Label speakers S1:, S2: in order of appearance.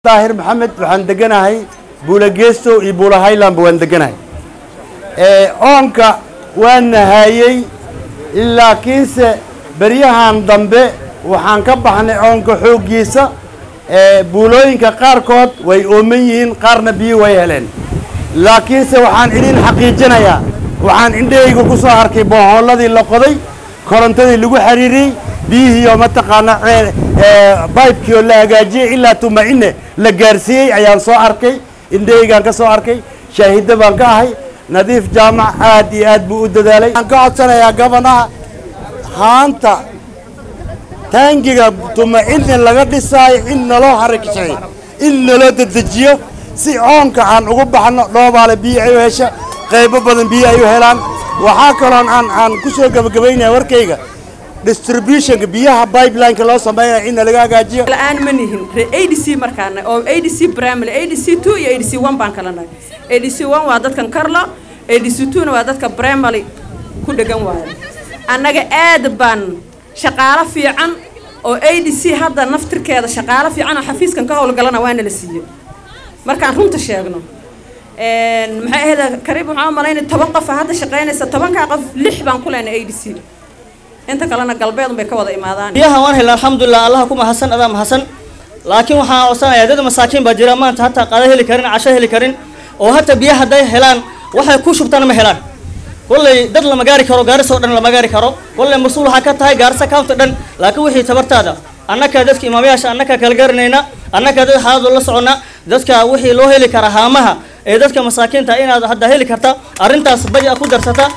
S1: daahir maxamed waxaan deganahay buula geesto iyo buula highlandba waan deganahay oonka waan nahayey laakiinse beryahan dambe waxaan ka baxnay oonka xooggiisa buulooyinka qaarkood way ooman yihiin qaarna biyo way heleen laakiinse waxaan idin xaqiijinayaa waxaan indhahayga ku soo arkay boohoolladii la qoday korontadii lagu xiriiriyey biyihiioo mataqaana baybkii oo la hagaajiyey ilaa tuma'ine la gaarsiiyey ayaan soo arkay indhahaygaan ka soo arkay shaahidda baan ka ahay nadiif jaamac aad iyo aad buu u dadaalay waxaan ka codsanayaa gabanaha haanta taangiga tuma'ine laga dhisaayo in naloo harakishay in naloo dedejiyo si coonka aan ugu baxno dhoobaale biyo ay u hesha qaybo badan biyo ay u helaan waxaa kaloon aan aan ku soo gebagabaynaya warkayga distributionka biyaha pipelineka loo sameynaya in laga hagaajiyo
S2: la-aan ma nihin re adc markaana oo adc primary adc two iyo adc one baan kala nahay adc one waa dadkan karlo adc two na waa dadka primary ku dhegan waayo annaga aad baan shaqaalo fiican oo adc hadda naftirkeeda shaqaalo fiican oo xafiiskan ka howlgalana waana la siiyey markaan runta sheegno maxay ahayd kariib waxaan u malaynay toban qofa hadda shaqaynaysa tobankaa qof lix baan ku leenay adc inta kalena galbeed bay ka wada imaadaan
S3: biyaha waan helna alxamdulilah allaha ku mahadsan adaa mahadsan laakiin waxaan codsanayaa dad masaakiin baa jira maanta hataa qada heli karin casho heli karin oo hataa biyaha hadday helaan waxay ku shubtaan ma helaan kolley dad lama gaari karo gaarisoo dhan lama gaari karo kolley mas-uul waxaa ka tahay gaarisa county dhan laakiin wixii tabartaada annakaa dadka imaamayaasha annakaa kala garanayna annakaa dad xaaladoo la socona dadka wixii loo heli karaa haamaha ee dadka masaakiinta inaad hadda heli karta arrintaas baja ku darsata